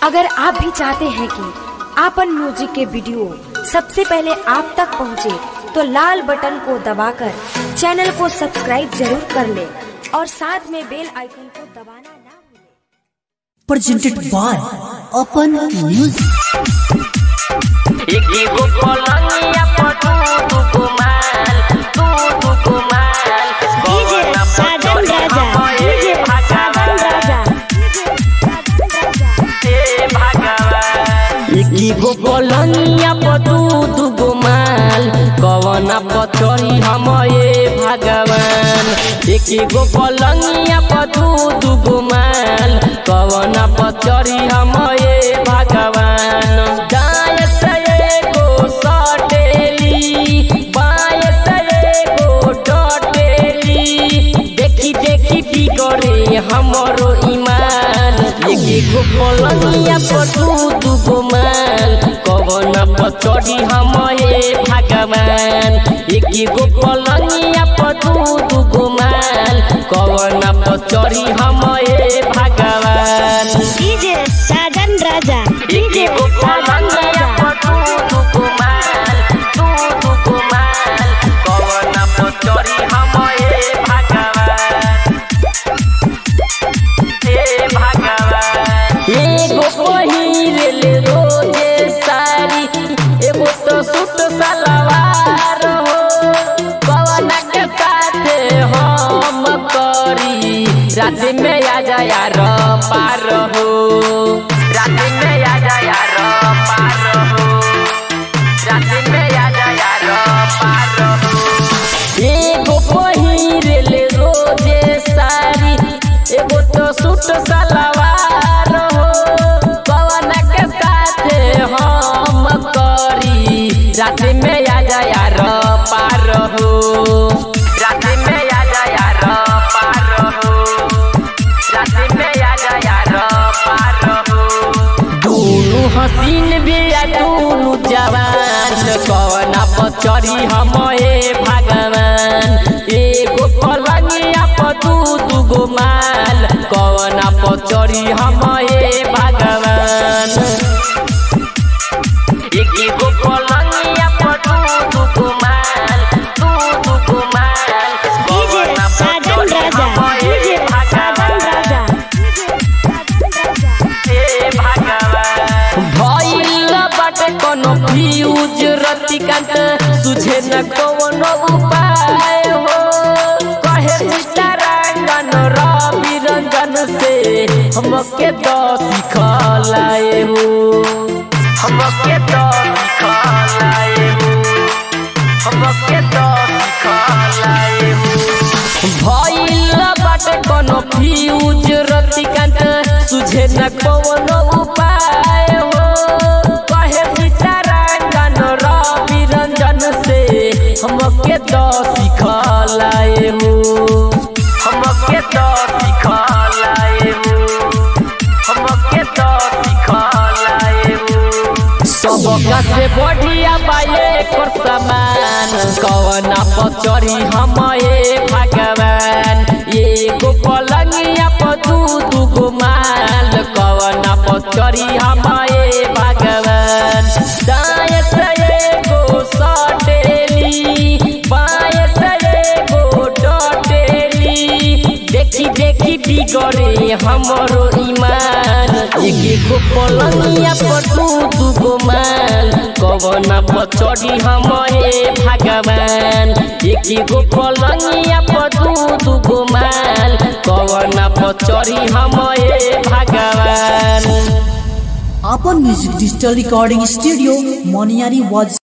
अगर आप भी चाहते हैं कि आपन म्यूजिक के वीडियो सबसे पहले आप तक पहुंचे, तो लाल बटन को दबाकर चैनल को सब्सक्राइब जरूर कर ले और साथ में बेल आइकन को दबाना ना भूलें। presented by Open Music. एगो पलंगिया पर दू दुगो माल दू दुगो माल डीजे साजन राजा डीजे साजन राजा हे भगवान एगो पलंगिया पर दू दुगो माल कवना पचरी हम ए भगवान एगो पलंगिया पर दू दुगो माल कवना पचरी हम ए भगवान दाएं से एगो सटेली बाएं से एगो डटेली देखी देखी बिगड़े हमरो ईमान एक एगो पलंगिया पर दू दुगो माल कवन पर चढ़ी हम हे भगवान एक एगो पलंगिया पर दू दुगो माल कवन पर चढ़ी हम हे भगवान डीजे साजन राजा डीजे एगो साजन पलंगिया राजा पर दू दुगो माल दू दुगो माल कवन पर चढ़ी हम हे भगवान हे भगवान एगो पहिरल रोजे साड़ी एगो तो सूट सलवार हो पवन के साथे हम करी रात में आ जा यार पार हो रात में आ जा यार पार हो रात में आ जा यार पार हो एगो पहिरल रोजे साड़ी एगो तो सूट सलवार हो पवन के साथे हम करी रात में आ जा यार पार हो रात में आ जा यार पार हो रात में आ जा यार पार हो दोनों हसीन बिया दोनों जवान कवना पचरी हम ए भगवान एगो पलंगिया पर दू दुगो माल कवना पचरी हम ए भगवान एक एगो पलंगिया पर दू दुगो माल दू दुगो माल डीजे कवना साजन पचरी राजा हम ए डीजे साजन भगवान राजा भइल बाटे कोनो फ्यूज रतिकांत सुझे न कोनो उपाय हो कहे सीतारांगन रवि रंजन से हमके तो सिखलाए हो हमके तो सिखलाए हो हमके तो सिखलाए हो भइल बाटे कोनो फ्यूज रतिकांत सुझे न कोनो उपाय हो कहे सीतारांगन रवि रंजन से हमके तो सिखलाए हो हमके तो सिखलाए हो हमके तो सिखलाए हो सबका से बढ़िया बाए कर समान कवना पचरी हम ए भगवान एगो पलंगिया पर दू दुगो माल कवना पचरी हम ए भगवान दाएं से एगो सटेली बाएं से एगो डटेली देखी देखी बिगड़े हमरो ईमान एक एगो पलंगिया पर दू दुगो माल कवना पर चढ़ी हम हे भगवान एक एगो पलंगिया पर दू दुगो माल कवना पर चढ़ी हम हे भगवान Open Music Digital Recording Studio, Moniari was